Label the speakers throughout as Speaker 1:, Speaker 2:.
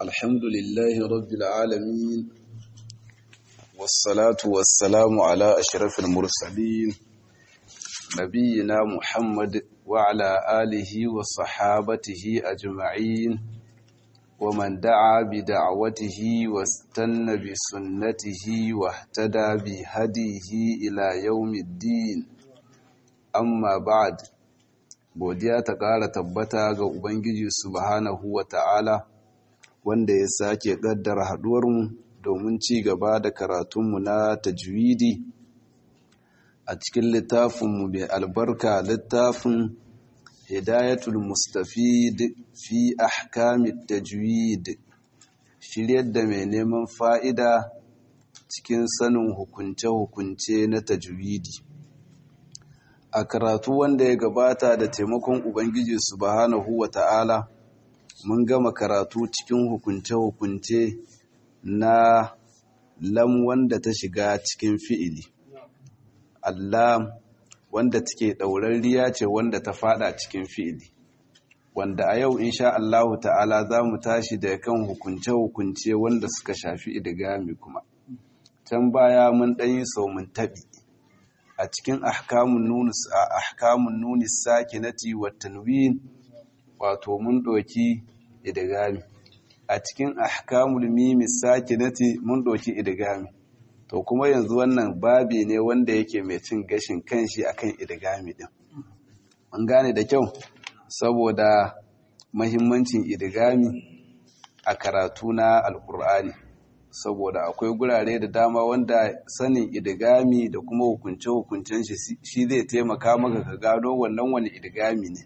Speaker 1: الحمد لله رب العالمين والصلاة والسلام على أشرف المرسلين نبينا محمد وعلى آله وصحابته أجمعين ومن دعا بدعوته واستنى بسنته واهتدى بهديه إلى يوم الدين amma ba'ad godiya ta ƙara tabbata ga ubangiji subhanahu wa ta'ala wanda ya sake ƙaddara haɗuwarmu domin ci gaba da karatunmu na tajwidi a cikin littafinmu mai albarka littafin hidayatul mustafid fi ahkamit tajwid shiryar da mai neman fa'ida cikin sanin hukunce-hukunce na tajwidi a karatu wanda ya gabata da taimakon Ubangiji subhanahu wa ta'ala mun gama karatu cikin hukunce-hukunce na lam wanda ta shiga cikin fi'ili. Allah wanda take ɗaurarriya ce wanda ta fada cikin fi'ili. Wanda a yau insha Allahu ta'ala za mu tashi da kan hukunce-hukunce wanda suka shafi idigami kuma. Can baya mun ɗanyi sau mun taɓi. a cikin ahkamun nunus a ahkamun nunis sakinati wa tanwin wato mun doki idgami a cikin ahkamul mimi sakinati mun doki idgami to kuma yanzu wannan babi ne wanda yake mai cin gashin kanshi akan idgami din mun gane da kyau saboda mahimmancin idgami a karatu na alkur'ani saboda akwai gurare da dama wanda sanin idigami da kuma hukunce-hukuncen shi shi zai taimaka maka ka gano wannan wani idigami ne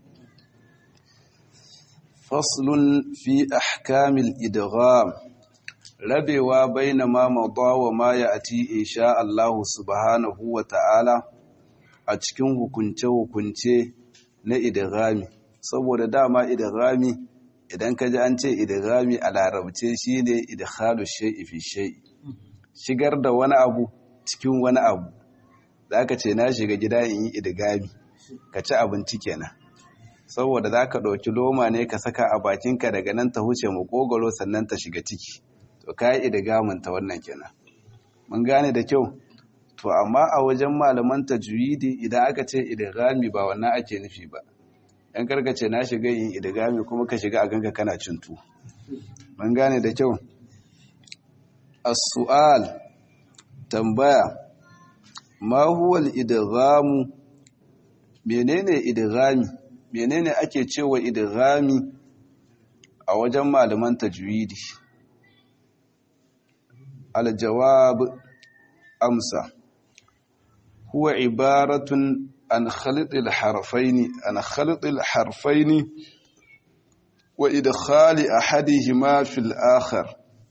Speaker 1: faslun fi ahkamil idgham rabewa baina ma madha wa ma ya'ti insha Allah subhanahu wa ta'ala a cikin hukunce-hukunce na idghami saboda dama idghami idan ka ji an ce idghami a larabce shine idkhalu shay'i fi shay'i shigar da wani abu cikin wani abu zaka ce na shiga gida in yi idgami ka ci abinci kenan saboda zaka ɗauki loma ne ka saka a bakinka daga nan ta huce makogoro sannan ta shiga ciki to kai idgamin ta wannan kenan mun gane da kyau to amma a wajen malaman tajwidi idan aka ce idghami ba wannan ake nufi ba yan karkace na shiga yin idigami kuma ka shiga a ganka kana cintu mun gane da kyau as-su'al tambaya ma huwa al-idghamu menene idghami menene ake cewa idghami a wajen malaman tajwidi al-jawab amsa huwa ibaratun عن خلط الحرفين عن خلط الحرفين وإدخال أحدهما في الآخر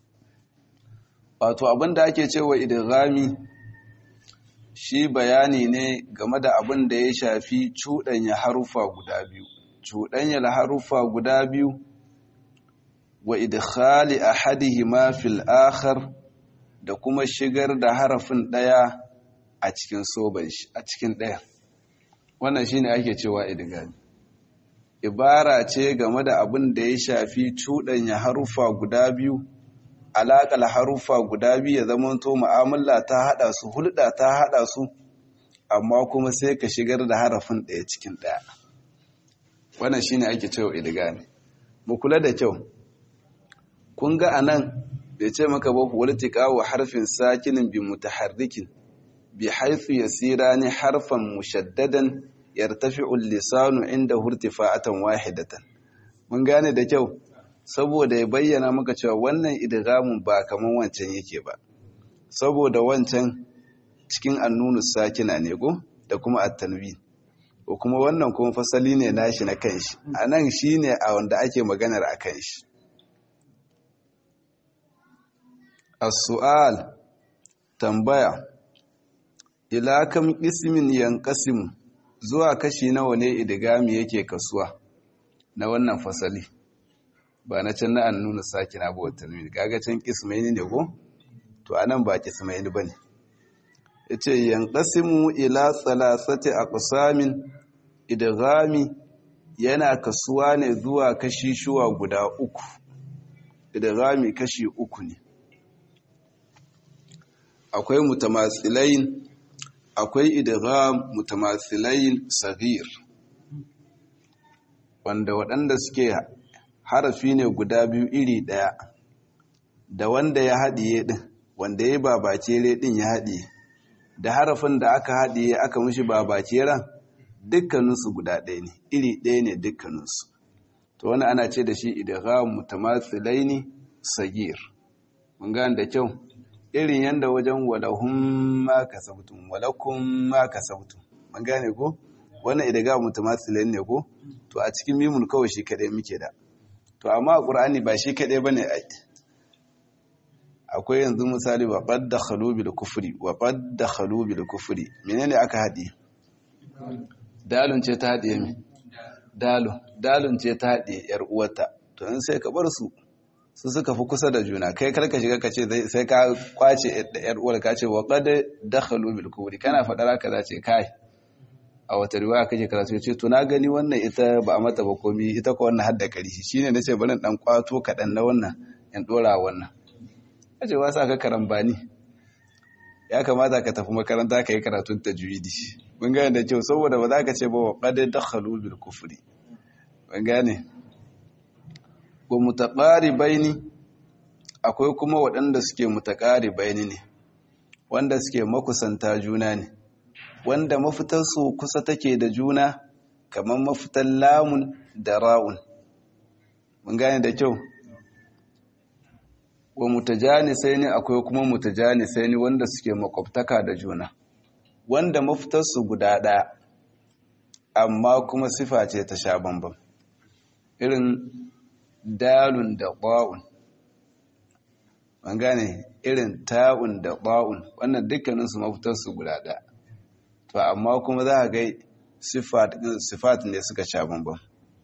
Speaker 1: wato abin da ake cewa idghami shi bayani ne game da abin da ya shafi cuɗanya harufa guda biyu cuɗanya harufa guda biyu wa idkhali ahadihima fil akhar da kuma shigar da harafin ɗaya a cikin soban shi a cikin ɗaya wannan shine ake cewa idgami ibara ce game da abin da ya shafi cuɗanya harufa guda biyu alaƙal harufa guda biyu ya zamanto mu'amala ta haɗa su hulɗa ta haɗa su amma kuma sai ka shigar da harafin ɗaya cikin ɗaya wannan shine ake cewa idgami mu kula da kyau kun ga anan bai ce maka ba waltika wa harfin sakinin bi mutaharrikin بحيث يسيران حرفا مشددا يرتفع اللسان عنده ارتفاعة واحدة mun gane da kyau saboda ya bayyana maka cewa wannan idgamun ba kaman wancan yake ba saboda wancan cikin annunu sakina ne go da kuma at-tanwin ko kuma wannan kuma fasali ne nashi na kanshi anan shine a wanda ake maganar akan shi as-su'al tambaya ila kam ismin yanqasim zuwa kashi nawa ne idgami yake kasuwa na wannan fasali ba na can na an nuna sakina ba wata nuni kaga can kismaini ne ko to anan ba kismaini bane yace yanqasimu ila salasati aqsamin idghami yana kasuwa ne zuwa kashi shuwa guda uku idghami kashi uku ne akwai mutamatsilain akwai idgham mutamatsilain sagir wanda waɗanda suke harafi ne guda biyu iri ɗaya da wanda ya haɗiye ɗin wanda ya babacere ɗin ya haɗiye da harafin da aka haɗiye aka mushi babaceren dukkaninsu guda ɗaya ne iri ɗaya ne dukkaninsu to wani ana ce da shi idgham mutamatsilaini sagir mun gane da kyau irin yanda wajen walahum ma kasabtum walakum ma kasabtum mun gane ko wannan idgham mutamatsilaini ne ko to a cikin mimun kawai shi kadai muke da to amma a qur'ani ba shi kadai bane ai akwai yanzu misali wa qad dakhalu bil kufri wa qad dakhalu bil kufri menene aka hadi dalun ce ta hadiye mi dalun dalun ce ta hadiye yar uwarta to in sai ka bar su su suka fi kusa da juna kai karka shiga ka ce sai ka kwace yar uwar ka ce wa qad dakhalu bil kufri kana fadar haka za ce kai a wata riwaya kake karatu ce to na gani wannan ita ba a mata ba komi ita ko wannan hadda kari shine nace bari dan kwato kadan na wannan in dora wannan kace ba sa ka karambani ya kamata ka tafi makaranta ka yi karatun tajwidi mun gane da kyau saboda ba za ka ce ba wa qad dakhalu bil kufri mun gane ko mutaqaribaini akwai kuma waɗanda suke mutaqaribaini ne wanda suke makusanta juna ne wanda mafitarsu kusa take da juna kamar mafitar lamun da ra'un mun gane da kyau wa mutajanisai ne akwai kuma mutajanisai ne wanda suke makwabtaka da juna wanda mafitarsu guda ɗaya amma kuma sifa ce ta sha bambam irin dalun da ba'un mun gane irin ta'un da ba'un wannan dukkaninsu mafitarsu guda ɗaya to amma kuma za a gai sifat ne suka sha bambam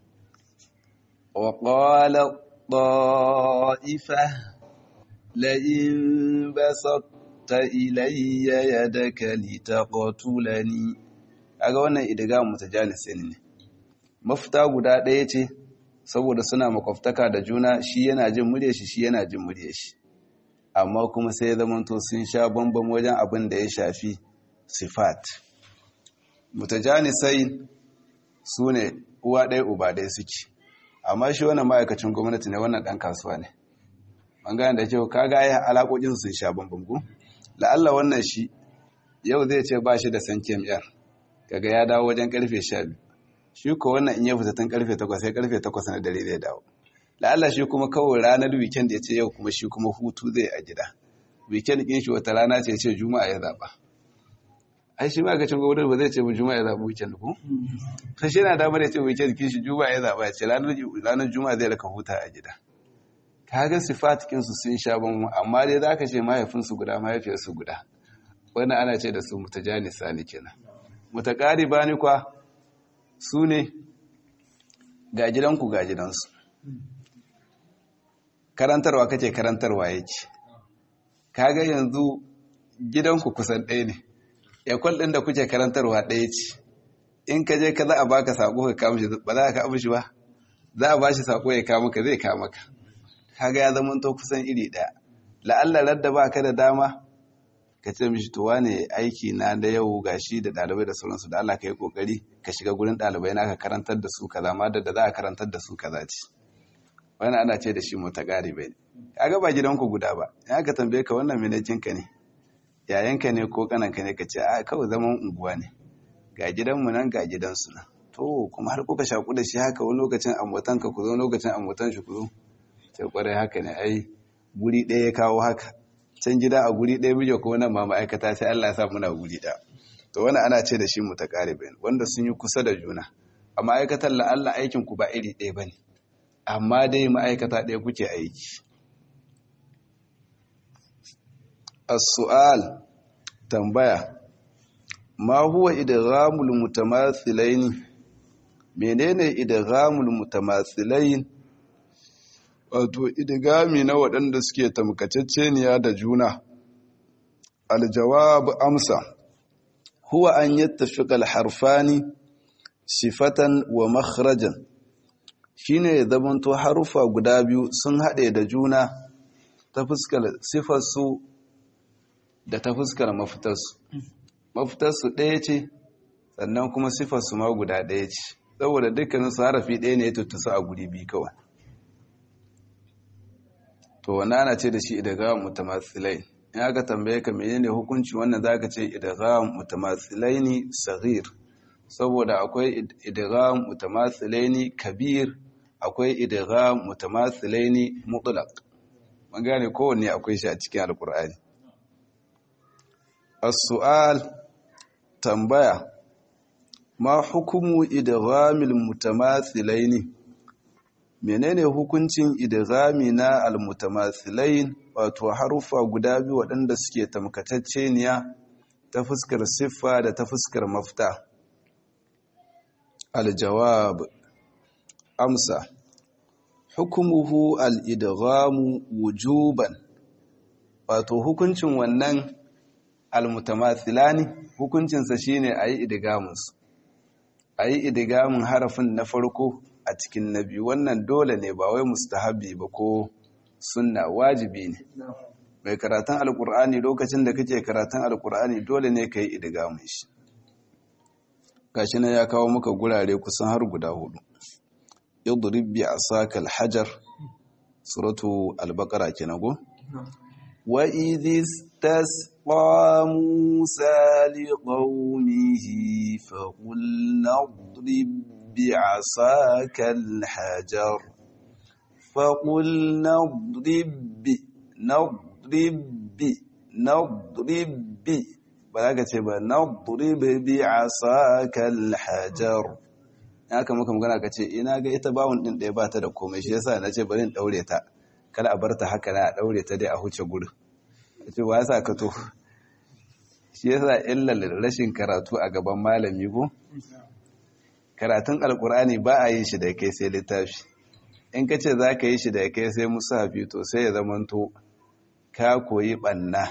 Speaker 1: wa qala ta'ifa لئن بسطت إلي يدك لتقتلني aga wannan idiga mutajanisai ne mafita guda ɗaya ce saboda suna makwabtaka da juna shi yana jin murya shi shi yana jin murya shi amma kuma sai ya zamanto sun sha bambam wajen abin da ya shafi sifat mutajanisai su ne uwa ɗaya uba ɗaya suke amma shi wannan ma'aikacin gwamnati ne wannan ɗan kasuwa ne bangaren da kyau kaga ya alaƙoƙin sun sha bambamku la'alla wannan shi yau zai ce ba shi da san kemiyar kaga ya dawo wajen karfe sha biyu shi ko wannan in ya fita tun karfe takwas sai karfe takwas na dare zai dawo la'alla shi kuma kawai ranar weekend ya ce yau kuma shi kuma hutu zai a gida weekend ɗin shi wata rana ce ce juma'a ya zaɓa ai shi ma gacin gwamnati ba zai ce mu juma'a ya zaɓa weekend ko sai shi na damar ya ce weekend kin shi juma'a ya zaɓa ya ce ranar juma'a zai raka huta a gida kaga sifatikinsu sun sha ban amma dai za ka ce mahaifinsu guda mahaifiyarsu guda wannan ana ce da su mutajanisa ne kenan mutakari ba ni kwa su ne ga gidanku ga gidansu karantarwa kake karantarwa yake kaga yanzu gidanku kusan ɗaya ne yakwal ɗin da kuke karantarwa ɗaya ce in ka je ka za a baka sako ka kama shi ba za ka kama shi ba za a ba shi sako ya kama ka zai kama ka kaga ya zama to kusan iri ɗaya la'alla radda ba ka da dama ka ce mishi to wane aiki na da yau gashi da ɗalibai da sauransu da Allah ka yi kokari ka shiga gurin ɗalibai na ka karantar da su kaza ma da za a karantar da su kaza ce wani ana ce da shi mota ƙari bai kaga ba gidanku guda ba ya ka tambaye ka wannan ka ne yayanka ne ko kananka ne ka ce a kawai zaman unguwa ne ga gidanmu nan ga gidansu nan to kuma har kuka shaku da shi haka wani lokacin ambatanka ku zo lokacin ambatan shi ku zo sai kwarai haka ne ai guri ɗaya ya kawo haka can gida a guri ɗaya mije ko nan ma ma'aikata sai Allah ya sa muna guri ɗaya to wani ana ce da shi mutaqaribin wanda sun yi kusa da juna a ma'aikatar la Allah aikin ku ba iri ɗaya bane amma dai ma'aikata ɗaya kuke aiki as-su'al tambaya ma huwa idghamul mutamathilaini menene idghamul mutamathilain wato idgami na waɗanda suke tamkacecceniya da juna aljawab amsa huwa an yattafiqa alharfani sifatan wa makhrajan shine ya zamanto harufa guda biyu sun haɗe da juna ta fuskar sifarsu da ta fuskar mafitarsu mafitarsu ɗaya ce sannan kuma sifarsu ma guda ɗaya ce saboda dukkanin su harafi ɗaya ne ya tuttusa a guri biyu kawai to wani ana ce da shi idgham mutamatsilai in aka tambaye ka menene hukunci wannan zaka ce idgham mutamathilaini saghir saboda akwai idgham mutamathilaini kabir akwai idgham mutamathilaini mutlaq mun gane kowanne akwai shi a cikin alqur'ani as-su'al tambaya ma hukumu idghamil mutamathilaini menene hukuncin idghami na almutamathilain wato harufa guda biyu waɗanda suke tamkatacceniya ta fuskar siffa da ta fuskar mafta aljawab amsa hukumuhu al-idghamu wujuban wato hukuncin wannan almutamathilani hukuncinsa shine ayi idgamunsu ayi idgamun harafin na farko a cikin na biyu wannan dole ne ba wai mustahabi ba ko sunna wajibi ne mai karatun alkur'ani lokacin da kake karatun alkur'ani dole ne ka yi idigamun shi gashi na ya kawo maka gurare kusan har guda hudu idrib bi asaka alhajar suratu albaqara kenan go wa idh istasqa musa liqaumihi fa qulna idrib بعصاك الحجر فقلنا اضرب بي نضرب بي نضرب بي ba ce ba nadrib bi asaka alhajar haka muka magana ka ce ina ga ita bawon din ɗaya ba ta da komai shi yasa na ce bari in daure ta kada a bar ta haka na a daure ta dai a huce gurin ce ba yasa ka to shi yasa illal rashin karatu a gaban malami ko karatun alkur'ani ba a yin shi da kai sai littafi in ka ce za ka yi shi da kai sai musafi to sai ya zamanto ka koyi ɓanna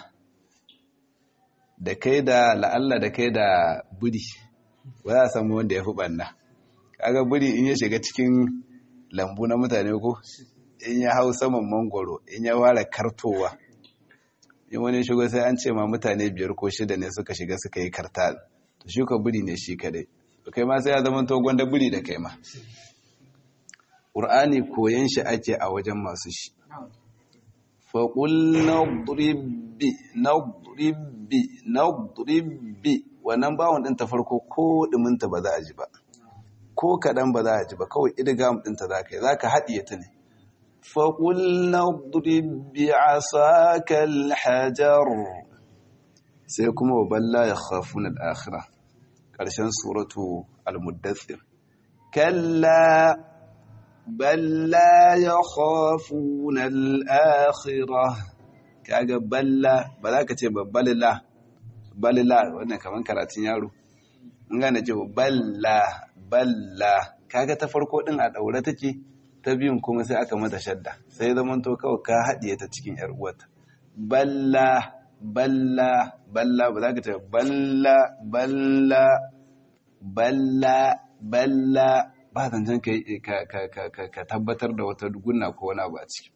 Speaker 1: da kai da la'alla da kai da buri ba za a samu wanda ya fi ɓanna kaga buri in ya shiga cikin lambu na mutane ko in ya hau saman mangoro in ya ware kartowa in wani shigo sai an ce ma mutane biyar ko shida ne suka shiga suka yi karta to shi ka buri ne shi kadai kai ma sai ya zama to gwanda buri da kai ma ƙur'ani koyan shi ake a wajen masu shi faƙul nadribbi nadribbi nadribbi wannan bawon ɗin ta farko ko ɗuminta ba za a ji ba ko kaɗan ba za a ji ba kawai idigam ɗinta za ka yi za ka haɗiye ta ne faƙul nadribbi asakal hajar sai kuma wa balla ya khafuna al-akhirah ƙarshen suratu al-muddathir kalla balla ya khafuna al-akhirah kaga balla ba za ka ce ba balila balila wannan kaman karatun yaro in gane ce balla balla kaga ta farko din a daure take ta biyun kuma sai aka mata shadda sai zaman to kawai ka haɗiye ta cikin yar uwata balla balla balla ba za ka ce balla balla balla balla ba zancen ka tabbatar da wata gunna ko wani abu a ciki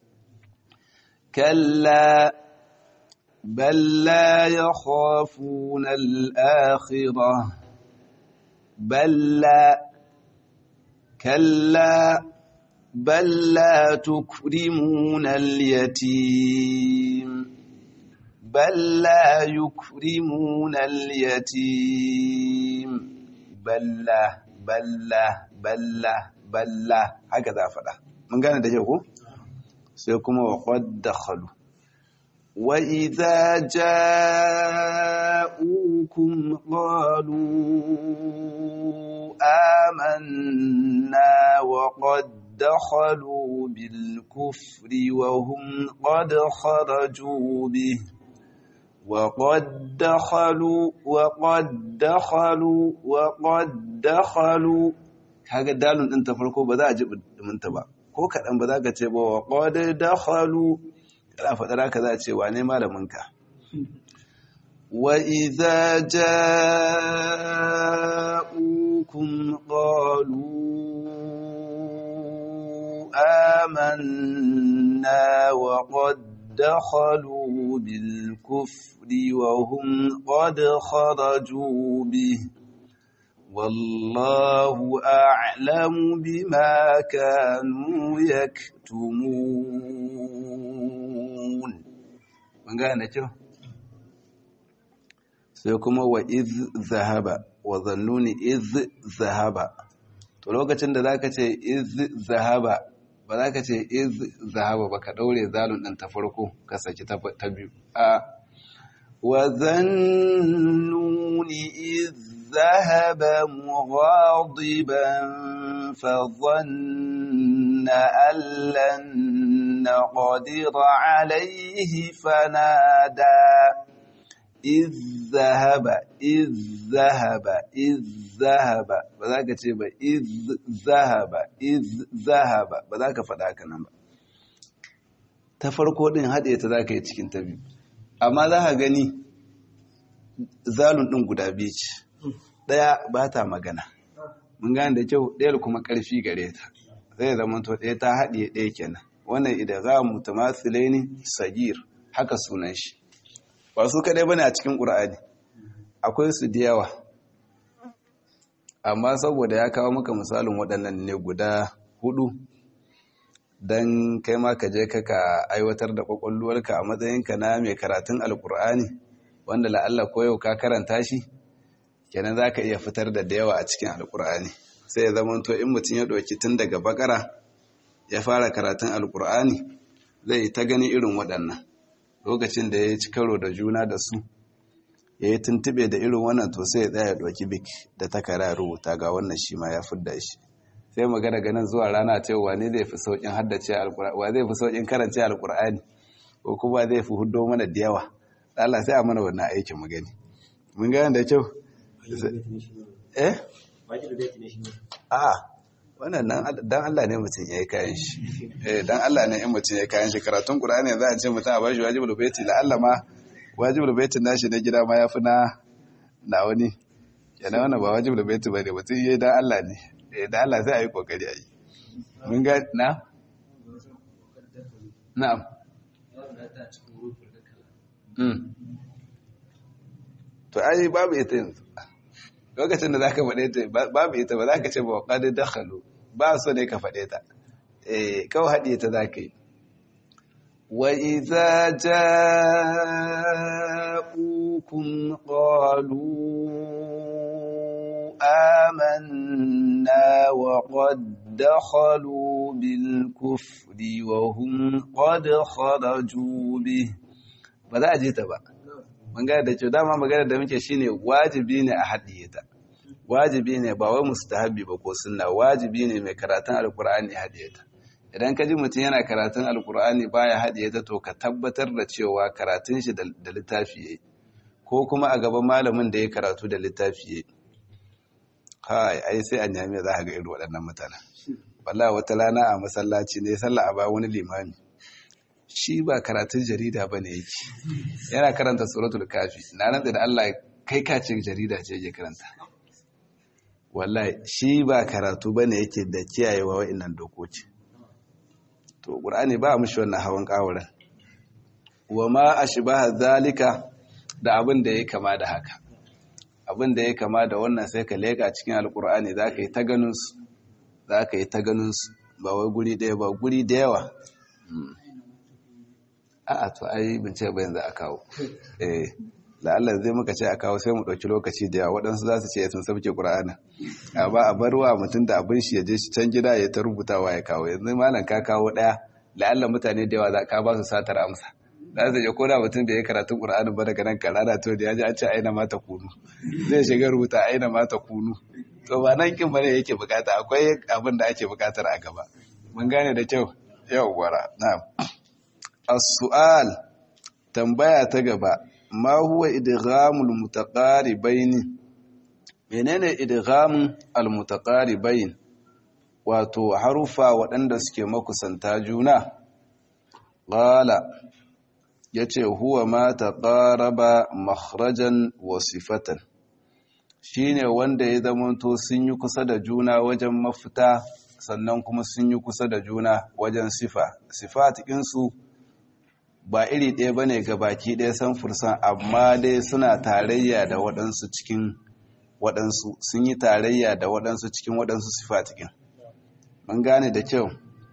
Speaker 1: kalla balla ya khafuna al'akhira balla kalla balla tukrimuna al-yatim بل لا يكرمون اليتيم بل بل بل بل هكذا فدا من gane da ko sai kuma wa qad dakhalu wa idza ja'ukum qalu amanna wa qad dakhalu bil kufri wa hum qad kharaju bihi وقد دخلوا وقد دخلوا وقد دخلوا kaga dalun din ta farko ba za a ji duminta ba ko kadan ba za ka ce ba wa qad dakhalu kana fadar haka za a ce wane malamin ka wa idza ja'ukum qalu آمنا وقد دخلوا بالكفر وهم قد خرجوا به والله أعلم بما كانوا يكتمون من قال نجو سيكون وإذ ذهب وظنوني إذ ذهب to lokacin da zaka ce iz zahaba ba za ka ce iz zahaba ba ka daure zalun ɗin ta farko ka saki ta biyu a wa zannuni iz zahaba mughadiban fa dhanna allan naqdira alayhi fanada iz zahaba iz zahaba iz zahaba ba za ka ce ba iz zahaba iz zahaba ba za ka faɗa haka nan ba ta farko ɗin haɗe ta za ka yi cikin ta biyu amma za ka gani zalun ɗin guda biyu ce ɗaya ba ta magana mun gane da kyau ɗayar kuma ƙarfi gare ta zai zama to ɗaya ta haɗe ɗaya kenan wannan idan za mu tamasilai ne sagir haka sunan shi ba su kaɗai bane a cikin ƙur'ani akwai su da yawa amma saboda ya kawo maka misalin waɗannan ne guda hudu don kai ma ka je ka aiwatar da ƙwaƙwalwarka a matsayinka na mai karatun alƙur'ani wanda la'alla ko yau ka karanta shi kenan za ka iya fitar da da yawa a cikin alƙur'ani sai ya zama to in mutum ya ɗauki tun daga bakara ya fara karatun alƙur'ani zai ta gani irin waɗannan lokacin da ya ci karo da juna da su ya yi tuntube da irin wannan to sai ya tsaya ya ɗauki bik da takara rubuta ga wannan shi ma ya fidda shi sai magana ganin zuwa rana ce wane zai fi saukin haddace alkur'ani wa zai fi saukin karance alkur'ani ko kuma zai fi huddo mana da yawa Allah sai a mana wannan aikin mu gani mun gane da kyau eh a wannan dan Allah ne mutum ya yi kayan shi eh dan Allah ne in mutum ya yi kayan shi karatun qur'ani za a ce mutum a bashi wajibul baiti la Allah ma wajibul baitin nashi na gida ma yafi na na wani yana wannan ba wajibul baiti bane mutum yayi dan Allah ne da Allah sai a yi kokari a yi mun ga na? na'am to ai babu ita yanzu lokacin da za ka faɗe ta babu ita ba za ka ce ba waƙadar dakhalu ba so ne ka faɗe ta eh kawai haɗe ta za ka yi wa iza ja'ukum qalu آمنا وقد دخلوا بالكفر وهم قد خرجوا به ba za a je ta ba magana da kyau dama magana da muke shine wajibi ne a haɗiye ta wajibi ne ba wai mustahabi ba ko sunna wajibi ne mai karatun alkur'ani haɗiye ta idan ka ji mutum yana karatun alkur'ani baya haɗiye ta to ka tabbatar da cewa karatun shi da littafi yayi ko kuma a gaban malamin da ya karatu da littafi yayi kai ai sai a nyame za ka ga irin waɗannan mutanen wallahi wata rana a masallaci ne sallah a ba wani limami shi ba karatun jarida bane yake yana karanta suratul kafi na nan da Allah kai ka ce jarida ce yake karanta wallahi shi ba karatu bane yake da kiyayewa wa'annan dokoki to qur'ani ba mushi wannan hawan kawuran wa ma ashbaha zalika da abin da ya kama da haka abin da ya kama da wannan sai ka leka cikin alkur'ani za ka yi ta ganinsu za ka yi ta ganinsu ba wai guri ɗaya ba guri da yawa a'a to ai bin ce bayan za a kawo eh la'allar zai muka ce a kawo sai mu ɗauki lokaci da yawa waɗansu za su ce sun sabke ƙura'ana a ba a bar wa mutum da abin shi ya je shi can gida ya ta rubutawa ya kawo yanzu malam ka kawo ɗaya la'allar mutane da yawa za ka ba su satar amsa za su je ko da mutum da ya karatun ƙura'anin ba daga nan karana to da ya ji an ce aina mata kunu zai shiga rubuta aina mata kunu to ba nan kin bane yake bukata akwai abin da ake bukatar a gaba mun gane da kyau yau gwara na'am as-su'al tambaya ta gaba ma huwa idghamul mutaqaribain menene idghamul al-mutaqaribain wato harufa waɗanda suke makusanta juna qala yace huwa ma taqaraba makhrajan wa sifatan shine wanda ya zamanto sun yi kusa da juna wajen mafita sannan kuma sun yi kusa da juna wajen sifa sifatikinsu ba iri ɗaya ba ne ga baki ɗaya san fursan amma dai suna tarayya da waɗansu cikin waɗansu sun yi tarayya da waɗansu cikin waɗansu sifatikin mun gane da kyau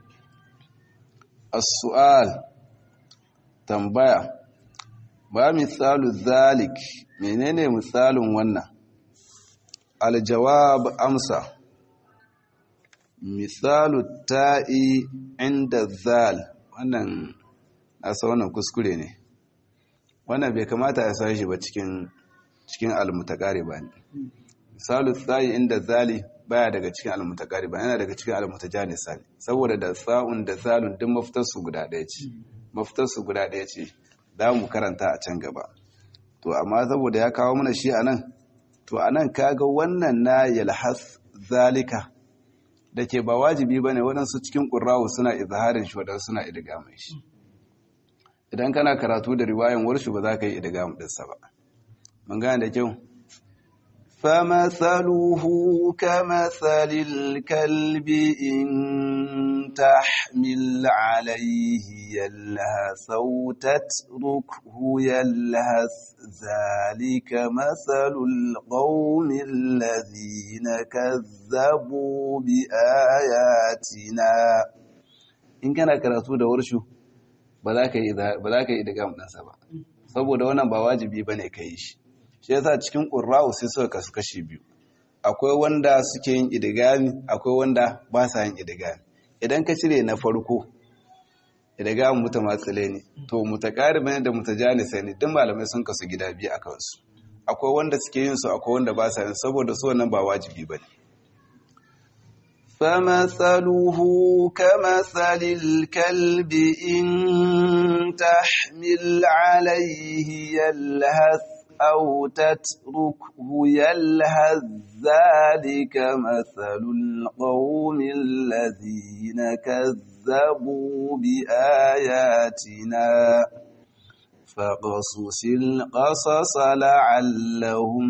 Speaker 1: as-su'al tambaya ba misalu zalik menene misalin wannan aljawab amsa misalu ta'i inda zal wannan asa wannan kuskure ne wannan bai kamata ya sashi ba cikin cikin almutakari ba ne misalu ta'i inda zali baya daga cikin almutakari ba yana daga cikin almutajanisa ne saboda da sa'un da zalun duk mafitarsu guda ɗaya ce mafitarsu guda ɗaya ce za mu karanta a can gaba to amma saboda ya kawo mana shi a nan to a nan kaga wannan na yalhas zalika da ke ba wajibi ba ne waɗansu cikin ƙurrawu suna izaharin shi waɗansu suna idigamai shi idan kana karatu da riwayan warshi ba za ka yi idigamu ɗinsa ba mun gane da kyau فمثله كمثل الكلب إن تحمل عليه يلهث أو تتركه يلهث ذلك مثل القوم الذين كذبوا بآياتنا in kana karatu da warshu ba za ka yi idgam ɗansa ba saboda wannan ba wajibi ba ne ka yi shi shi yasa cikin ƙurra'u sai suka kasu kashi biyu akwai wanda suke yin idigami akwai wanda ba sa yin idigami idan ka cire na farko idigami mutamatsile ne to mutakaribi ne da mutajanisa ne duk malamai sun kasu gida biyu a kansu akwai wanda suke yin su akwai wanda ba sa yin saboda su wannan ba wajibi ba ne فمثله كمثل الكلب إن تحمل عليه يلهث أو تتركه يلهث ذلك مثل القوم الذين كذبوا بآياتنا فقصص القصص لعلهم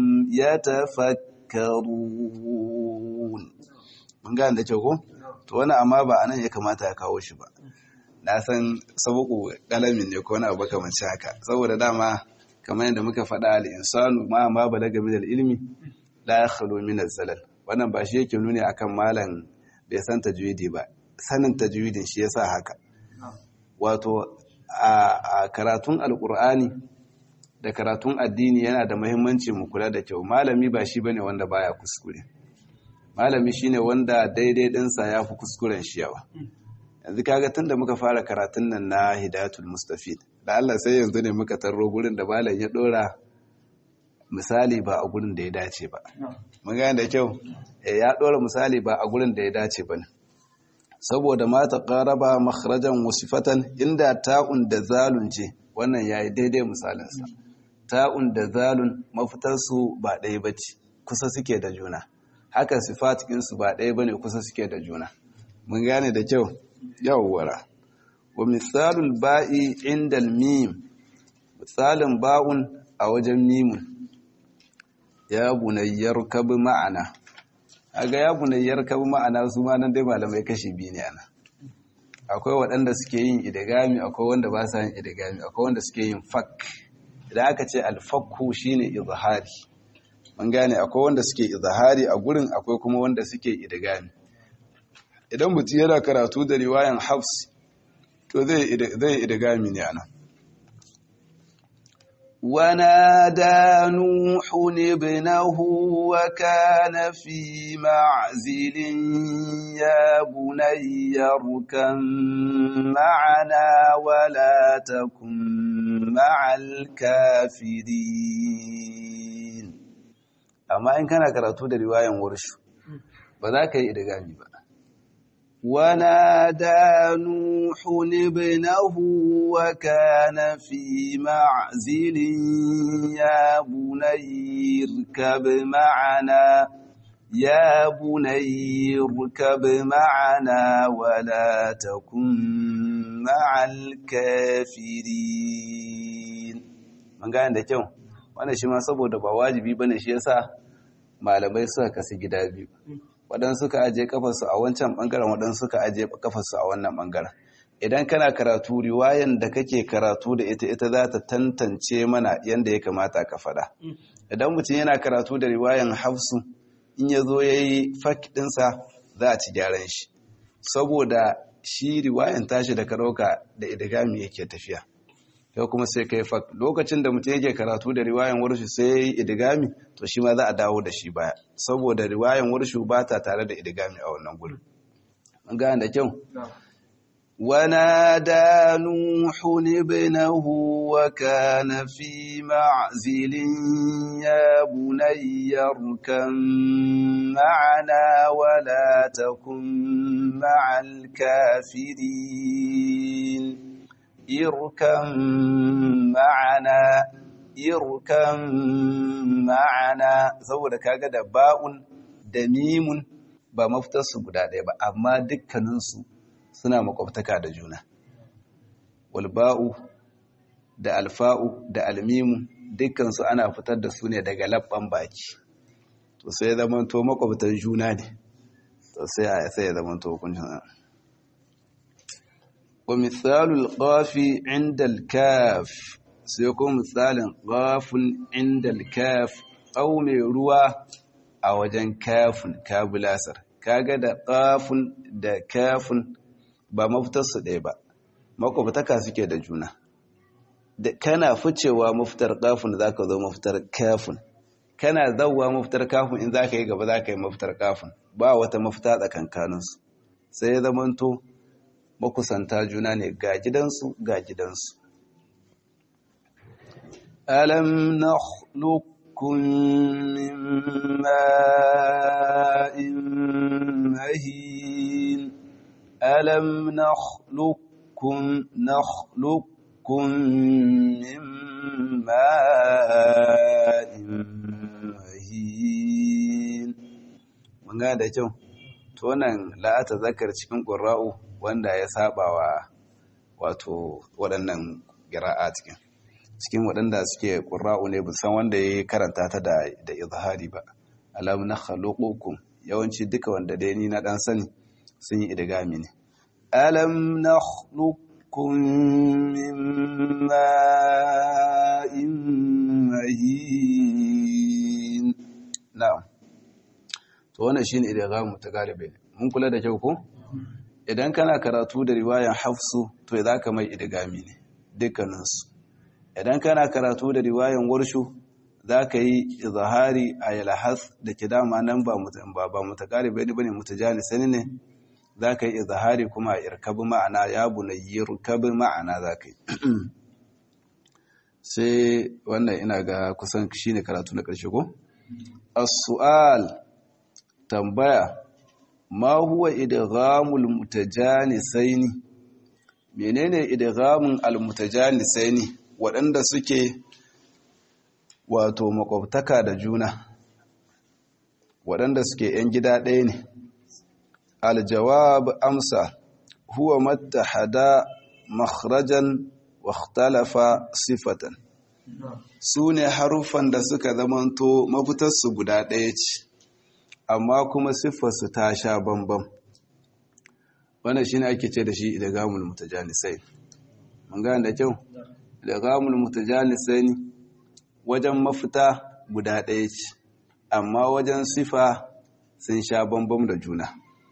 Speaker 1: يتفكرون mun gane da kyau ko to wani amma ba anan ya kamata ya kawo shi ba na san sabuku kalamin ne ko wani abu kamar haka saboda dama kamar yadda muka faɗa al'insanu ma ma ba daga minal ilmi la ya khalo minal zalal wannan ba shi yake nuni akan malam bai san tajwidi ba sanin tajwidin shi yasa haka wato a karatun alkur'ani da karatun addini yana da muhimmanci mu kula da kyau malami ba shi bane wanda baya kuskure malami shine wanda daidai dinsa ya fi kuskuren shi yawa yanzu kaga tun da muka fara karatun nan na hidayatul mustafid da Allah sai yanzu ne muka tarro gurin da malam ya dora misali ba a gurin da ya dace ba mun gane da kyau eh ya dora misali ba a gurin da ya dace ba saboda ma ta qaraba makhrajan wasifatan inda ta'un da zalun ce wannan yayi daidai misalin sa ta'un da zalun mafitar su ba ɗaya bace kusa suke da juna haka sifatikin su ba ɗaya bane kusa suke da juna mun gane da kyau yawwara wa misalul ba'i inda mim misalin ba'un a wajen mimun ya bunayyar kabi ma'ana aga ya bunayyar kabi ma'ana su ma nan dai malamai kashi biyu ne ana akwai waɗanda suke yin idigami akwai wanda ba sa yin idigami akwai wanda suke yin fak idan aka ce alfakku shine izhari mun gane akwai wanda suke izhari a gurin akwai kuma wanda suke idigami idan mutum yana karatu da riwayan hafs to zai idigami ne ana
Speaker 2: ونادى نوح ابنه وكان في معزل يا بني اركم معنا ولا تكن مع الكافرين
Speaker 1: amma in kana karatu da riwayan warshu ba za ka yi idigami ba
Speaker 2: ونادى نوح ابنه وكان في معزل يا بني اركب معنا يا بني اركب معنا ولا تكن مع الكافرين
Speaker 1: mun gane da kyau wannan shi ma saboda ba wajibi bane shi yasa malamai suka kasu gida biyu waɗansu suka ajiye kafarsu a wancan ɓangaren waɗansu suka ajiye kafarsu a wannan ɓangaren idan kana karatu riwayan da kake karatu da ita ita za ta tantance mana yadda ya kamata ka faɗa idan mutum yana karatu da riwayan hafsu in ya zo ya yi fak ɗinsa za a ci gyaran shi saboda shi riwayan tashi da karauka da idigami yake tafiya yau kuma sai kai fak lokacin da mutum yake karatu da riwayan warshu sai ya yi idigami to shi ma za a dawo da shi baya saboda riwayan warshu ba ta tare da idigami a wannan gurin an gane da kyau
Speaker 2: ونادى نوح ابنه وكان في معزل يا بني اركم معنا ولا تكن مع الكافرين اركم معنا اركم معنا saboda kaga da ba'un da mimun ba mafitarsu guda ɗaya ba amma dukkaninsu suna makwabtaka da juna walba'u da alfa'u da almimu dukkansu ana fitar da su ne daga labban baki to sai ya zama to makwabtan juna ne to sai a sai ya zama to hukuncin wa misalul qafi inda al-kaf sai ko misalin qafun inda al-kaf au mai ruwa a wajen kafin kabulasar kaga da qafun da kafin ba mafitarsu ɗaya ba makwabtaka suke da juna da kana ficewa mafitar kafin za ka zo mafitar kafin kana zauwa mafitar kafin in za ka yi gaba za ka yi mafitar kafin ba wata mafita tsakankaninsu sai ya zamanto makusanta juna ne ga gidansu ga gidansu alam nakhluqukum min ma'in mahin ألم نخلقكم نخلقكم من ماء مهين mun ga da kyau to wannan la'ata zakar cikin qurra'u wanda ya saba wa wato waɗannan qira'a cikin cikin waɗanda suke qurra'u ne san wanda ya karanta ta da da izhari ba alam nakhluqukum yawanci duka wanda dai ni na dan sani sun yi idigami ne alam nakhluqukum min ma'in mahin na'am to wannan shine idgamu ta galibe mun kula da kyau ko idan kana karatu da riwayan hafsu to za ka mai idgami ne dukkaninsu idan kana karatu da riwayan warshu za ka yi izahari a yalhas da ke dama nan ba ba mutakaribe ne bane mutajanisani ne za ka yi izahari kuma irkabi ma'ana ya bunayi irkabi ma'ana za ka yi sai wannan ina ga kusan shi ne karatu na ƙarshe ko? as-su'al tambaya ma huwa idghamul mutajanisaini menene idghamul almutajanisaini waɗanda suke wato makwabtaka da juna waɗanda suke ‘yan gida ɗaya ne aljawab amsa huwa mattahada makhrajan wakhtalafa sifatan su ne haruffan da suka zamanto mafitarsu guda ɗaya ce amma kuma siffarsu ta sha bambam wannan shi ne ake ce da shi idagamul mutajanisai mun gane da kyau idagamul mutajanisai wajen mafita guda ɗaya ce amma wajen sifa sun sha bambam da juna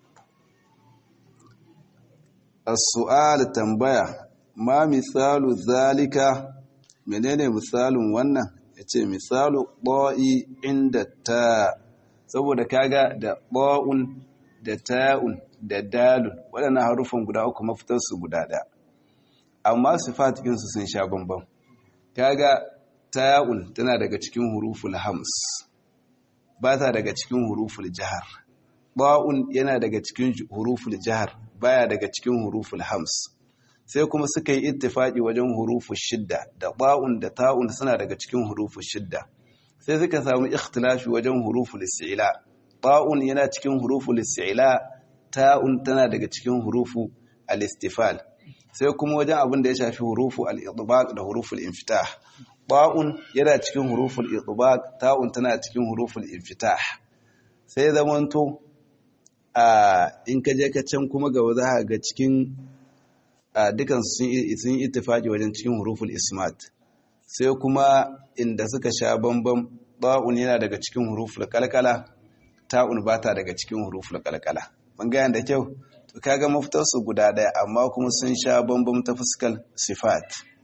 Speaker 2: as-su'al tambaya ma misalu zalika menene misalin wannan yace misalu ba'i inda ta saboda kaga da ba'un da ta'un da dalun waɗannan harufan guda uku mafitar su guda ɗaya amma sifatikin su sun sha bambam kaga ta'un tana daga cikin huruful hams ba ta daga cikin huruful jahar ba'un yana daga cikin huruful jahar baya daga cikin huruful hams sai kuma suka yi ittifaki wajen huruful shidda da ba'un da ta'un suna daga cikin huruful shidda sai suka samu ikhtilafi wajen huruful isti'la ba'un yana cikin huruful isti'la ta'un tana daga cikin hurufu al-istifal sai kuma wajen abin da ya shafi hurufu al-idbaq da huruful infitah ba'un yana cikin huruful idbaq ta'un tana cikin huruful infitah sai zamanto in ka je ka can kuma gaba za ga cikin dukan sun yi ittifaki wajen cikin huruful ismat sai kuma inda suka sha bambam ba'un yana daga cikin huruful kalkala ta'un ba ta daga cikin huruful kalkala bangayen da kyau to kaga mafitar su guda daya amma kuma sun sha bambam ta fuskar sifat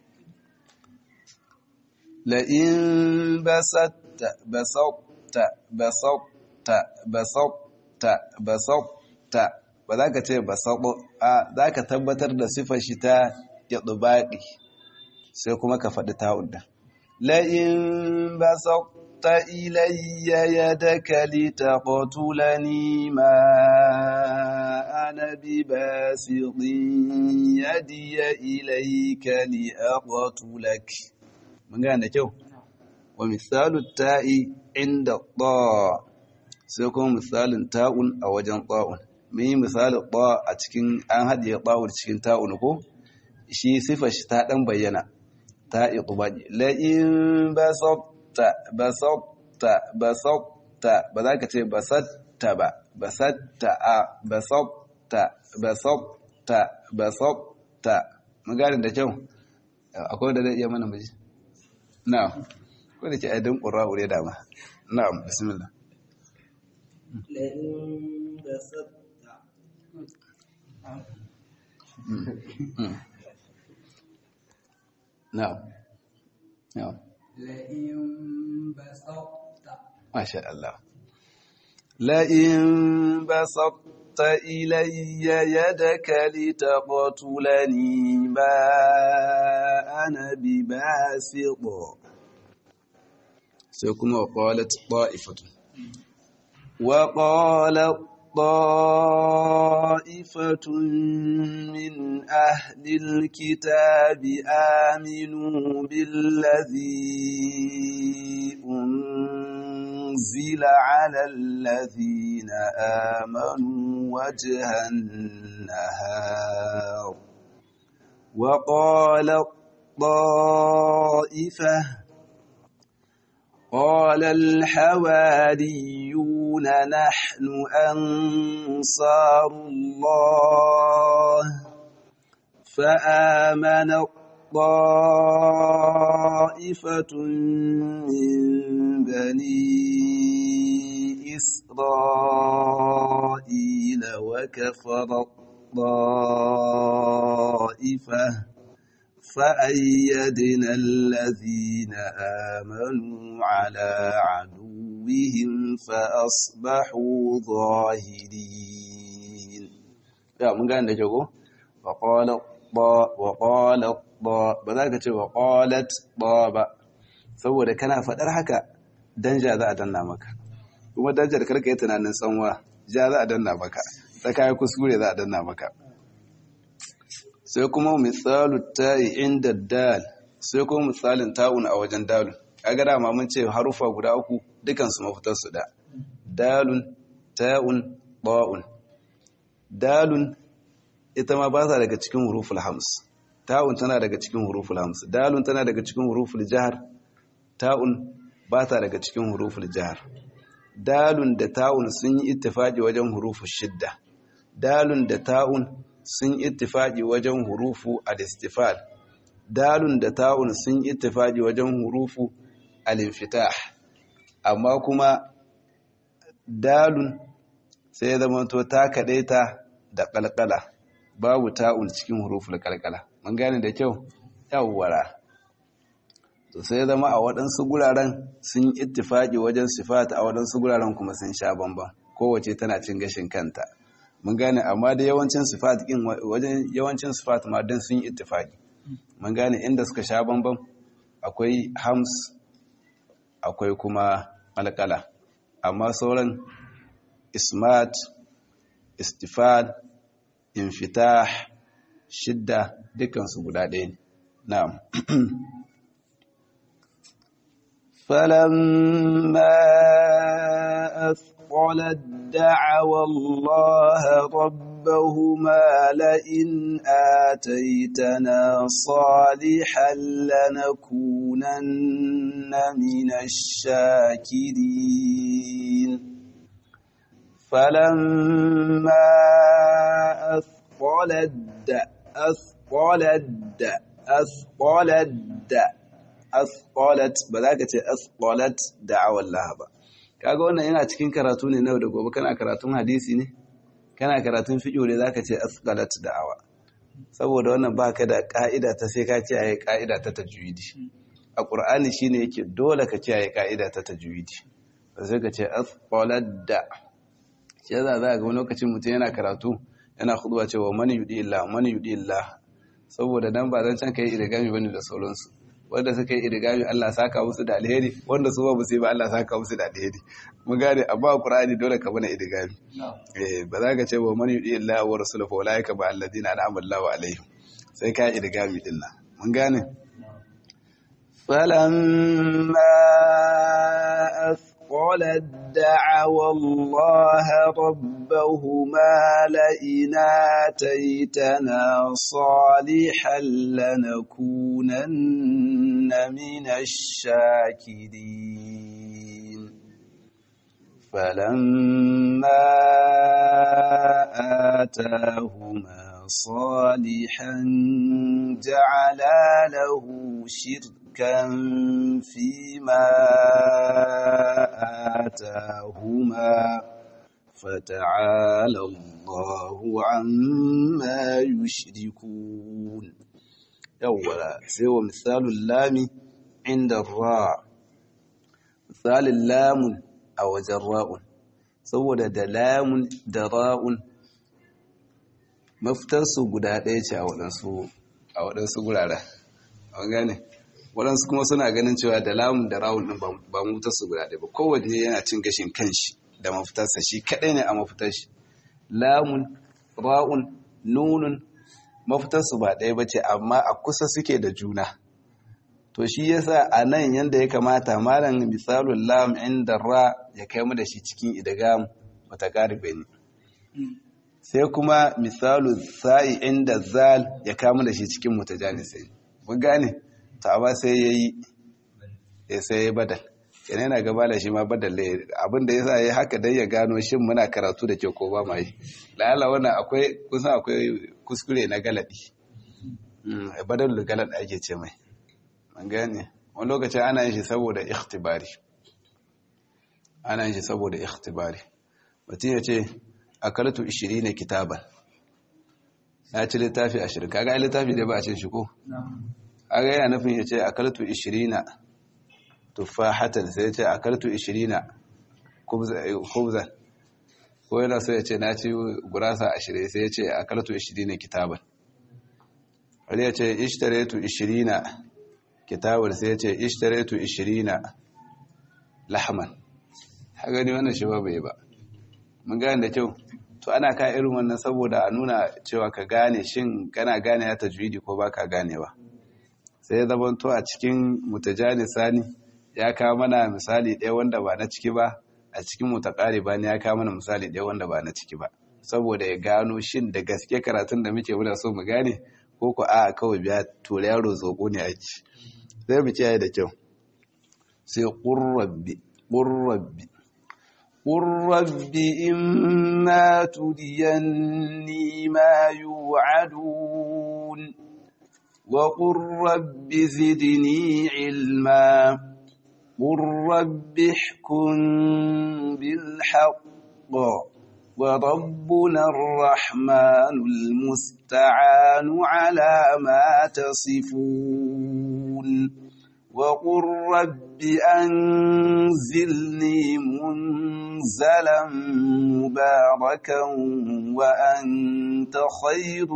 Speaker 2: la in basatta basatta basatta basatta basatta ba za ka ce basaɓo a za ka tabbatar da sifar shi ta yaɗubaɗi sai kuma ka faɗi ta'un da la'in basaɓta ilayya ya daka litaqtulani ma ana bi basitin yadiya ilayka liaqtulak mun gane da kyau wa misalu ta'i inda ta sai kuma misalin ta'un a wajen ta'un mun yi misali ɗa a cikin an haɗiye ɗawar cikin ta'un ko shi sifa shi ta ɗan bayyana ta iqbaji la in basatta basatta basatta ba za ka ce basatta ba basatta a basatta basatta basatta mun gane da kyau akwai da zai iya mana miji na'am ko da ke aidan qura'u ne dama na'am bismillah
Speaker 3: لئن بسطت
Speaker 2: na'am na'am
Speaker 3: لئن بسطت
Speaker 2: ما شاء الله لئن بسطت إلي يدك لتقتلني ما أنا بباسط سيكون وقالت طائفة وقالت طائفة من أهل الكتاب آمنوا بالذي أنزل على الذين آمنوا وجه النهار وقال الطائفة قال الحواريون نحن أنصار الله فآمن طائفة من بني إسرائيل وكفر الطائفة فأيدنا الذين آمنوا على عدوهم فأصبحوا ظاهرين يا من قال لك وقال وقال ba za ka ce wa qalat ba saboda kana faɗar haka danja za a danna maka kuma danjar karka yi tunanin tsanwa ja za a danna maka ta kayi kuskure za a danna maka sai kuma misalu ta'i inda dal sai kuma misalin ta'un a wajen dalun kaga dama mun ce harufa guda uku dukansu mafitar su da dalun ta'un ba'un dalun ita ma ba ta daga cikin huruful hams ta'un tana daga cikin huruful hams dalun tana daga cikin huruful jahar ta'un ba ta daga cikin huruful jahar dalun da ta'un sun yi ittifaqi wajen huruful shidda dalun da ta'un sun ittifaqi wajen hurufu al-istifal dalun da ta'un sun ittifaqi wajen hurufu al-infitah amma kuma dalun sai ya zama to ta kadaita da kalkala babu ta'un cikin huruful kalkala mun gane da kyau yawwara to sai ya zama a waɗansu guraren sun ittifaqi wajen sifat a waɗansu guraren kuma sun sha bamban kowace tana cin gashin kanta mun gane amma da yawancin sifat din wajen yawancin sifat ma dan sun yi ittifaqi mun gane inda suka sha bambam akwai hams akwai kuma alqala amma sauran ismat istifad infitah shidda dukkan su guda ɗaya ne na'am فلما أثقلت دعوى الله ربهما لئن آتيتنا صالحا لنكونن من الشاكرين falamma asqalat asqalat asqalat asqalat ba za ka ce asqalat da'awar laha ba kaga wannan yana cikin karatu ne na da gobe kana karatun hadisi ne kana karatun fiqh ne zaka ce asqalat da'awa saboda wannan baka da ka'ida ta sai ka kiyaye ka'ida ta tajwidi a qur'ani shine yake dole ka kiyaye ka'ida ta tajwidi sai ka ce asqalat da shi yasa za ga wani lokacin mutum yana karatu yana khudwa cewa man yudi illah man yudi illah saboda nan ba zan can kai irgami bane da sauransu wanda suka yi irgami Allah saka musu da alheri wanda su ba su yi ba Allah saka musu da alheri mun gane amma Qur'ani dole ka bana irgami eh ba za ka ce wa man yudi Allah wa rasuluhu fa ulaika ba alladina an'ama Allahu alaihim sai ka irgami din nan mun gane falamma asqala da'awa Allah rabbahuma la inataytana salihan lanakunanna minash shakirin فلما آتاهما صالحا جعلا له شركا فيما آتاهما فتعالى الله عما يشركون أولا سوى مثال اللام عند الراء مثال اللام a wajen ra'un saboda da lamun da ra'un mafitarsu guda ɗaya ce a waɗansu guraren a gane waɗansu kuma suna ganin cewa da lamun da ra'un ɗin ba mafitarsu guda ɗaya ba kowanne yana cin gashin kanshi da mafitarsa shi kaɗai ne a mafitar shi lamun ra'un nunun mafitarsu ba ɗaya ba ce amma a kusa suke da juna to shi yasa a nan yanda ya kamata malam misalul lam inda ra ya kai mu da shi cikin idgam mutaqaribe ne sai kuma misalu sa'i inda zal ya kamu da shi cikin mutajanisai mun gane to amma sai yayi ya sai ya badal yana yana gaba da shi ma badal ne abin da yasa yayi haka dai ya gano shin muna karatu da ke ko ba mai lalla wannan akwai kusan akwai kuskure na galadi badalul galad ake ce mai an gane wani lokacin ana yin shi saboda ikhtibari ana yin shi saboda ikhtibari mutum ya ce akaltu 20 na kitaban ya ci littafi 20 kaga ai littafi dai ba a cin shi ko aga yana nufin ya ce akaltu 20 na tufahatan sai ya ce akaltu 20 khubzan ko yana so ya ce na ci gurasa 20 sai ya ce akaltu 20 na kitaban wani ya ce ishtaretu 20 na kitabar sai ya ce ishtaretu 20 lahman ha gani wannan shi ba bai ba mun gane da kyau to ana ka irin wannan saboda a nuna cewa ka gane shin kana gane ya tajwidi ko baka ganewa sai ya zama to a cikin mutajani sani ya kawo mana misali ɗaya wanda ba na ciki ba a cikin mutakari ba ne ya kawo mana misali ɗaya wanda ba na ciki ba saboda ya gano shin da gaske karatun da muke muna so mu gane ko ko a kawai biya tura yaro zoko ne ake sai mu kiyaye da kyau sai qurrabbi qurrabbi qurrabbi imma tudiyanni ma yu'adun wa qurrabbi zidni ilma qurrabbi ihkum bil haqq وربنا الرحمن المستعان على ما تصفون وقل رب أنزلني منزلا مباركا وأنت خير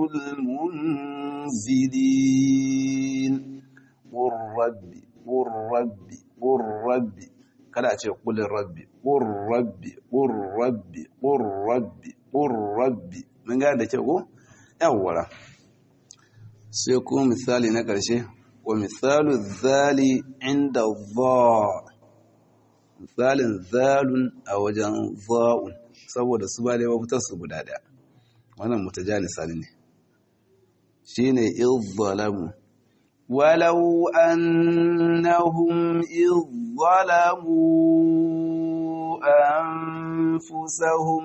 Speaker 2: المنزلين قل ربي قل ربي قل ربي kada ce kulin rabbi ƙur rabbi ƙur rabbi ƙur rabbi ƙur rabbi mun gane da kyau ko yawwara sai kuma misali na ƙarshe wa misalu zali inda za misalin zalun a wajen za'un saboda su ba da yawa fitar su guda ɗaya wannan mutajani sali ne shine izzalamu ولو أنهم إذ ظلموا أنفسهم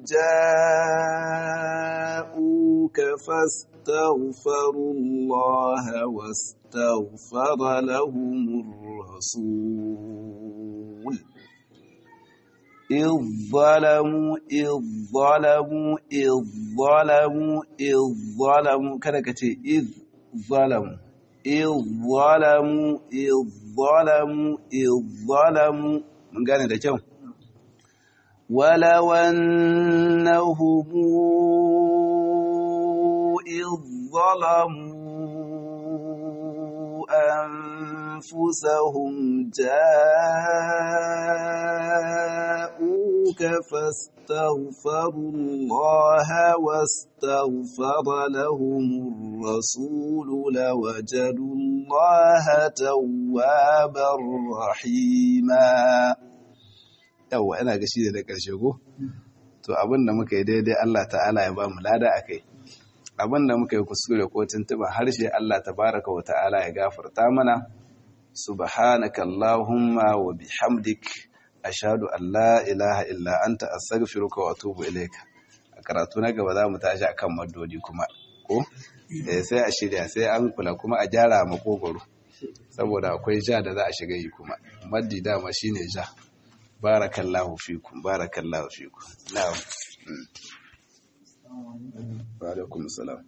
Speaker 2: جاءوك فاستغفروا الله واستغفر لهم الرسول إذ ظلموا إذ ظلموا إذ ظلموا إذ ظلموا كذا كتير إذ ظلموا إذ ظلموا إذ ظلموا إذ ظلموا من قال ده كم ولو أنهم إذ ظلموا أنفسهم جاءوك فاستغفروا الله واستغفر لهم الرسول لوجدوا الله توابا رحيما yawa ina ga shi da ƙarshe ko to abin da muka yi daidai Allah ta'ala ya ba mu lada a kai abin da muka yi kuskure ko tuntuɓa harshe Allah tabaraka wa ta'ala ya gafarta mana subhanaka allahumma wa bihamdik ashhadu an la ilaha illa anta astaghfiruka wa atubu ilayka a karatu na gaba za mu tashi akan maddodi kuma ko eh sai a shirya sai an kula kuma a gyara makogoro saboda akwai ja da za a shiga yi kuma maddi dama shine ja barakallahu fikum barakallahu fikum na'am wa alaikum salam